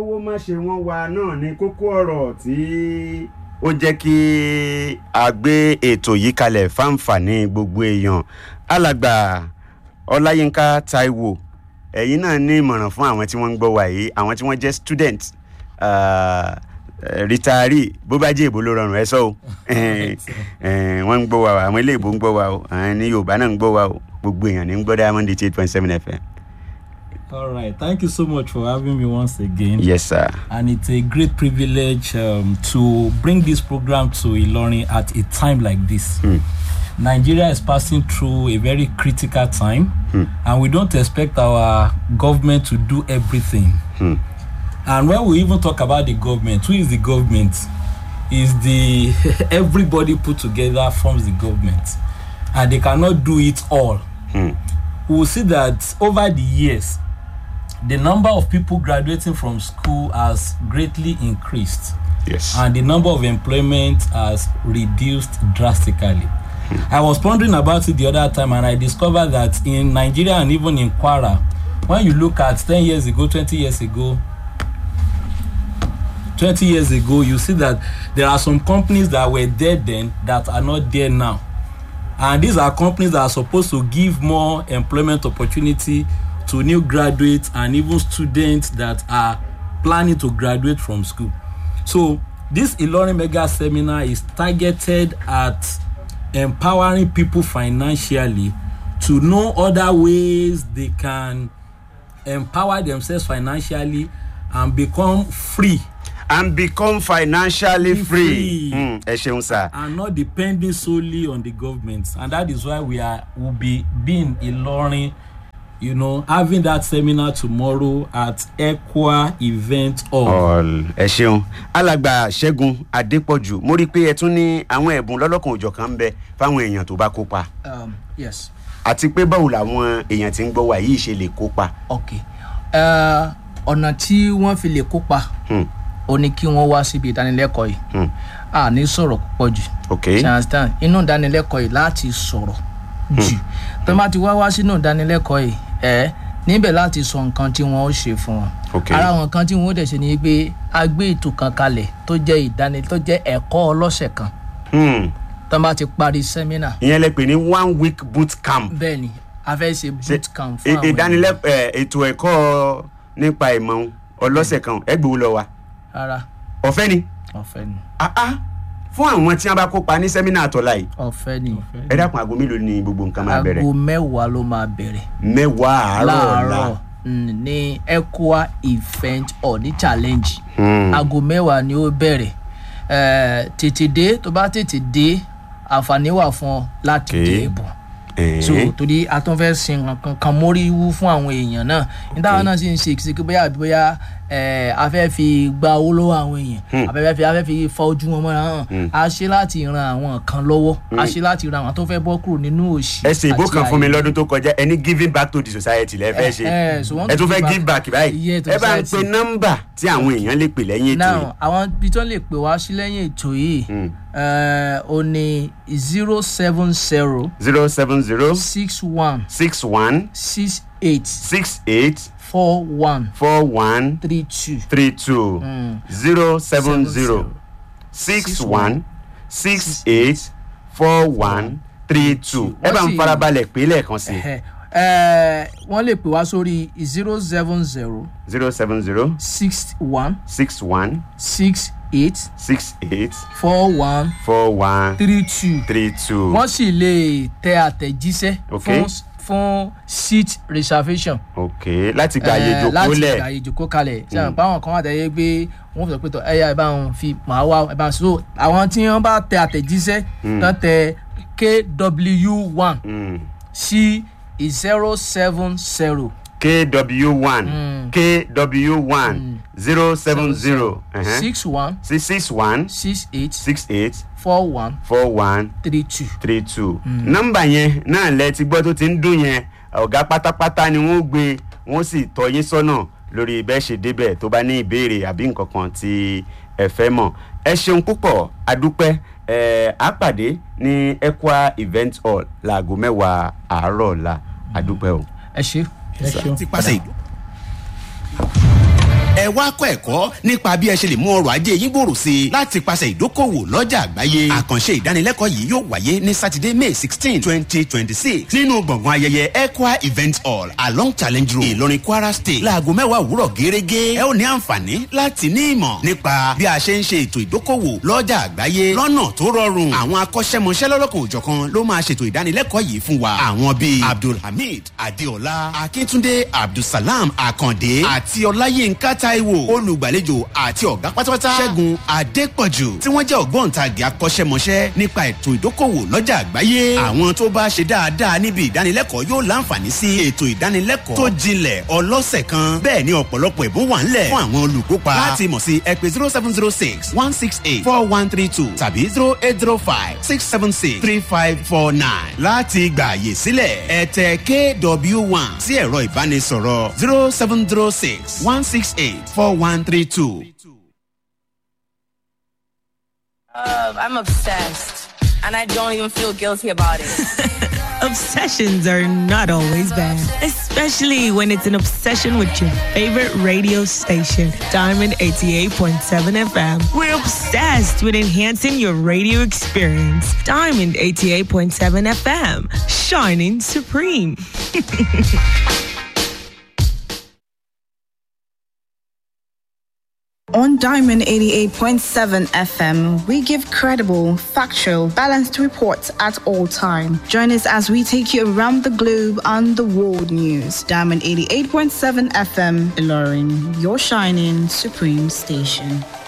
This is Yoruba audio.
owó má ṣe wọ́n wa náà ni kókó ọ̀rọ̀ tí ó jẹ́ kí a gbé ètò yìí kalẹ̀ fáǹfààní gbogbo èèyàn alàgbà ọláyínká taiwo ẹ̀yin náà ní ìmọ̀ràn fún àwọn tí wọ́n ń gbọ́ wa yìí àwọn tí wọ́n jẹ́ student uh, rìtàárì bó bá jẹ́ èbó ló rọrùn ẹ sọ o wọ́n ń gbọ́ wa o àwọn ilé ìbò ń gbọ́ wa o àwọn ní yorùbá náà ń gbọ́ wa o gbogbo èèyàn ní ń gbọ́ diamond eight point seven fm. All right. Thank you so much for having me once again. yes sir. And it's a great privilege um, to bring this program to Ilorin at a time like this. Nigeria is passing through a very critical time, and we don't expect our government to do everything. And when we even talk about the government, who is the government? Is the everybody put together forms the government, and they cannot do it all. We will see that over the years, the number of people graduating from school has greatly increased yes. and the number of employment has reduced drastically. I was pondering about it the other time and I discovered that in Nigeria and even in Kwara, when you look at 10 years ago, 20 years ago, 20 years ago, you see that there are some companies that were there then that are not there now. And these are companies that are supposed to give more employment opportunity to new graduates and even students that are planning to graduate from school. So this Ilorin Mega Seminar is targeted at empowering people financially to know other ways they can empower themselves financially and become free and become financially Be free. free. Mm, ẹ ṣeun sir. and not depending solely on the government and that is why we are will be being Ilorin you know having that seminar tomorrow at Equa event hall. All, ẹ ṣeun alàgbà ṣẹ́gun adépọ̀jù mo rí i pé ẹ tún ní àwọn ẹ̀bùn lọ́lọ́kan òjọ̀kan ń bẹ fáwọn èèyàn tó bá kópa um, yes àti pé báwo làwọn èèyàn tí ń gbọ́ wa yìí ṣe lè kópa. ok Eh, ọ̀nà tí wọ́n fi lè kópa Hmm. ó ní kí wọ́n wá síbi ìdánilẹ́kọ̀ọ́ yìí Hmm. a ní sọ̀rọ̀ púpọ̀ jù ok ṣe understand inú ìdánilẹ́kọ̀ọ́ yìí láti sọ̀rọ̀ jù tó bá ti wá wá sínú ìdánilẹ́kọ̀ọ́ yìí ẹ níbẹ̀ láti sọ nǹkan tí wọ́n ó ṣe fún wọn Ok. ara àwọn nǹkan tí wọ́n ó dẹ̀ ṣe ni pé a gbé ètò kan kalẹ̀ tó jẹ́ ìdánilẹ́ tó jẹ́ ẹ̀kọ́ ọlọ́sẹ̀ kan Hmm. tó bá ti parí sẹ́mínà ìyẹn lè pè ní one week boot camp bẹ́ẹ̀ ni a fẹ́ ṣe Ṣe- boot camp fún ì- àwọn ènìyàn. ìdánilẹ́kọ̀ọ́ ẹ̀, ètò ẹ̀kọ́ nípa ìmọ̀ ọlọ́sẹ̀ kan ẹ gbowó lọ wa rárá ọ̀fẹ́ ni ọ̀fẹ́ ni Ah, ah. fún àwọn tí wọ́n bá kópa ní sẹ́mínà àtọ̀la yìí ọ̀fẹ́ ni ẹ dákun aago mélòó ni gbogbo nǹkan máa bẹ̀rẹ̀ aago mẹ́wàá ló máa bẹ̀rẹ̀ mẹ́wàá àárọ̀ ọ̀la láàárọ̀ mm, ní Equa event hall ní challenge Hmm. aago mẹ́wàá ni ó bẹ̀rẹ̀ Eh, tètè dé tó bá tètè dé àǹfààní wà fún ọ láti Okay. jẹ ẹ̀bùn Eh. so torí a tún fẹ́ sin nǹkan kan mórí wú fún àwọn èèyàn náà nítawọn náà sì ń ṣe ìṣèké bóyá àbí bóyá eh, a fẹ́ fi gba owó lọ́wọ́ àwọn èèyàn a fẹ́ fi a fẹ́ fi fa ojú wọn mọ́ra hàn a ṣe láti ran àwọn kan lọ́wọ́ a ṣe láti ran àwọn tó fẹ́ bọ́ kúrò nínú òṣì ẹ ṣe ìbò àti kan fún mi àìní. lọ́dún tó kọjá ẹni giving back to the society lẹ fẹ́ ṣe Eh, eh, so wọ́n ẹ tún to fẹ́ give give back báyìí Yeah, to ẹ bá ń pe society. nọ́mbà tí àwọn èèyàn lè pè lẹ́yìn ètò yìí now àwọn ibi tó lè pè wá sí lẹ́yìn ètò yìí eh, ó ní zero seven zero zero seven zero six one six one six eight six eight four one four one three two three two zero seven zero six one six eight four one three two ẹ bá ń Wọ́n sì- farabalẹ̀ pé lẹ́ẹ̀kan sí Eh, eh, wọ́n lè pè wá sórí zero seven zero zero seven zero six one six one six eight six eight four one four one three two three two. wọ́n sì lè tẹ àtẹ̀jíṣẹ́ Ok. fún fún seat reservation. ok láti gba àyè Eh, ìjókòó láti lẹ̀ gba àyè ìjókòó kalẹ̀ ṣe àwọn báwọn kan wà tẹ́lẹ̀ pé wọ́n fi sọ pé tọ́ ẹ̀yà ẹ̀ bá wọn fi màá wá ẹ̀ bá wọn so àwọn tí wọ́n bá tẹ àtẹ̀jíṣẹ́ tán tẹ kw one Mm. sí zero seven zero kw one kw one zero seven zero six one six six one six eight six eight four one four one three two. three two nọ́mbà yẹn náà lẹ ti gbọ́ tó ti ń dún yẹn ọ̀gá pátápátá ni wọ́n gbé wọ́n sì tọ́ yín sọ́nà lórí bẹ́ẹ̀ ṣe débẹ̀ tó bá ní ìbéèrè àbí nǹkan kan tí ẹ fẹ́ mọ̀ ẹ ṣeun púpọ̀ adúpẹ́ ẹ á pàdé ní Equa event hall láago mẹ́wàá àárọ̀ ọ̀la adúpẹ́ o. ẹ ṣe. ẹ ṣeun. ti pàṣẹ ìlú. ẹ wá kọ́ ẹ̀kọ́ nípa bí ẹ ṣe lè mú ọrọ̀ ajé yín gbòòrò sí i láti pàṣẹ ìdókòwò lọ́jà àgbáyé àkànṣe ìdánilẹ́kọ̀ọ́ yìí yóò wáyé ní sátidé may sixteen twenty twenty six nínú gbọ̀ngàn ayẹyẹ equa event hall along challenge road ìlọrin kwara state láago mẹ́wàá òwúrọ̀ gẹ́gẹ́ ẹ ó ní àǹfààní láti ní ìmọ̀ nípa bí a ṣe ń ṣe ètò ìdókòwò lọ́jà àgbáyé lọ́nà tó rọrùn àwọn akọ́ṣẹ́mọṣẹ́ lọ́lọ́kan òjọ̀kan ló máa ṣètò ìdánilẹ́kọ̀ọ́ yìí fún wa àwọn bíi abdulhamid adeola akíntúndé abdulsalam akande àti ọláyínká taiwo olùgbàlejò àti ọ̀gá pátápátá ṣẹ́gun adépọ̀jù tí wọ́n jẹ́ ògbóǹtagì akọ́ṣẹ́mọṣẹ́ nípa ètò ìdókòwò lọ́jà àgbáyé àwọn tó bá ṣe dáadáa níbi ìdánilẹ́kọ̀ọ́ yóò láǹfààní sí ètò ìdánilẹ́kọ̀ọ́ tó jinlẹ̀ ọlọ́sẹ̀ kan bẹ́ẹ̀ ni ọ̀pọ̀lọpọ̀ ìbún wà ńlẹ̀ fún àwọn olùkópa láti mọ̀ sí ẹ pé zero seven zero six one six eight four one three two tàbí zero eight zero five six seven six three five four nine láti gbà àyè sílẹ̀ ẹ tẹ kw one sí ẹ̀rọ ìbánisọ̀rọ̀ zero seven zero six one six eight four one three two. Uh, I'm obsessed, and I don't even feel guilty about it. Obsessions are not always bad, especially when it's an obsession with your favorite radio station, Diamond 88.7 FM. We're obsessed with enhancing your radio experience. Diamond 88.7 FM, shining supreme. On Diamond 88.7 FM, we give credible, factual, balanced reports at all time. Join us as we take you around the globe on the world news. Diamond 88.7 FM, Ilorin, your shining supreme station.